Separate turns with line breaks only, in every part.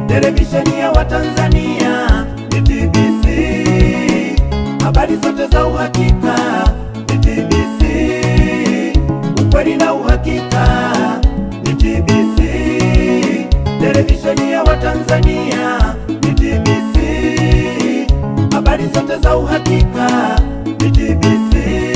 televisheni ya Watanzania ni TBC, habari zote za uhakika ni TBC, ukweli na uhakika ni TBC, televisheni ya Watanzania ni TBC, habari zote za uhakika ni TBC.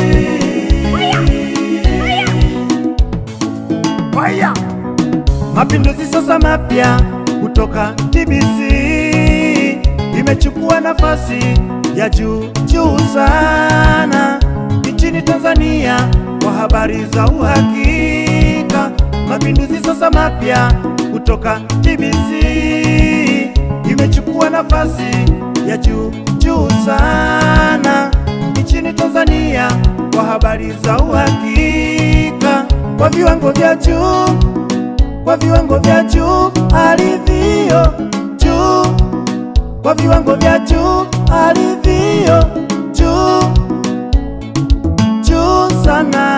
Fire! Mapinduzi sasa mapya kutoka TBC imechukua nafasi ya juu juu sana nchini Tanzania kwa habari za uhakika. Mapinduzi sasa mapya kutoka TBC imechukua nafasi ya juu juu sana nchini Tanzania kwa habari za uhakika kwa viwango vya juu kwa viwango vya juu alivyo juu, kwa viwango vya juu alivyo juu juu sana.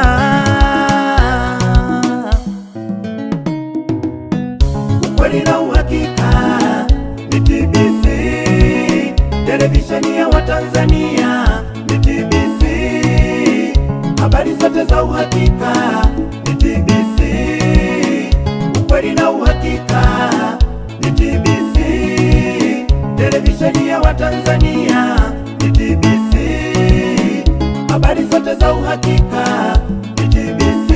Ukweli na uhakika ni TBC, televisheni ya Watanzania ni TBC, habari zote za uhakika ni TBC ukweli na uhakika ni TBC, televisheni ya Watanzania ni TBC, habari zote za uhakika ni TBC.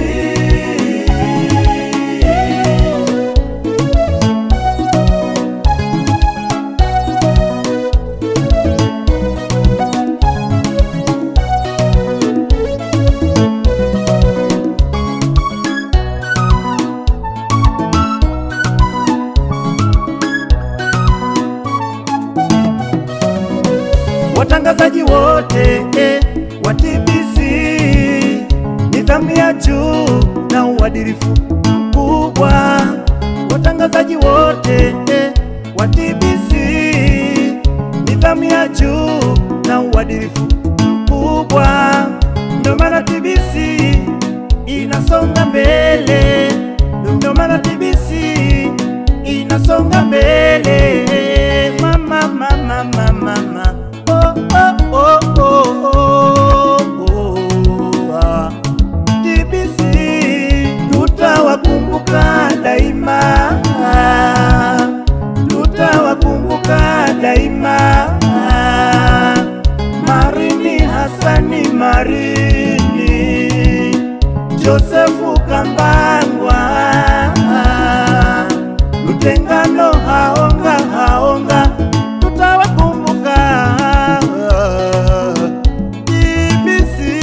watangazaji wote eh, wa TBC, nidhamu ya juu na uadilifu mkubwa. Watangazaji wote eh, wa TBC, nidhamu ya juu na uadilifu mkubwa. Ndio maana TBC inasonga mbele, ndio maana TBC inasonga mbele. Mama, mama, mama, mama. Oh, oh, oh, oh, oh, oh, ah. TBC tutawakumbuka daima, tutawakumbuka daima. Marini Hasani Marini, Josefu Kambangwa, Lutengano haonga haonga, tutawakumbuka TBC.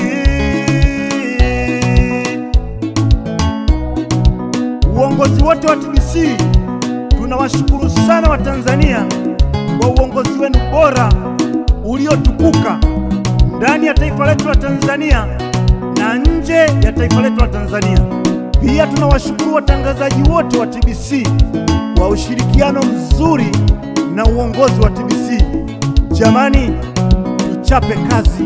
Uongozi wote wa TBC tunawashukuru sana Watanzania kwa uongozi wenu bora uliotukuka ndani ya taifa letu la Tanzania na nje ya taifa letu la Tanzania. Pia tunawashukuru watangazaji wote wa TBC kwa ushirikiano mzuri na uongozi wa TBC. Jamani, tuchape kazi.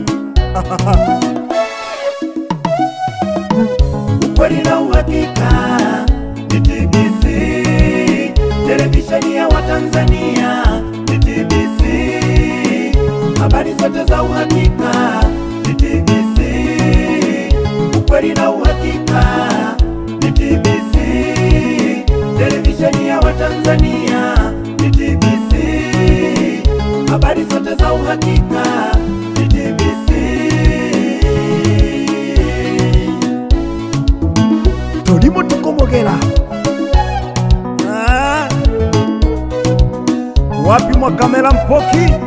Ukweli na uhakika ni TBC, televisheni ya Watanzania ni TBC, habari zote za uhakika ni TBC, ukweli na uhakika ni TBC, televisheni ya Watanzania ni TBC, habari zote za uhakika ni TBC. tolimo tukomogela Ah. wapi mwakamela mpoki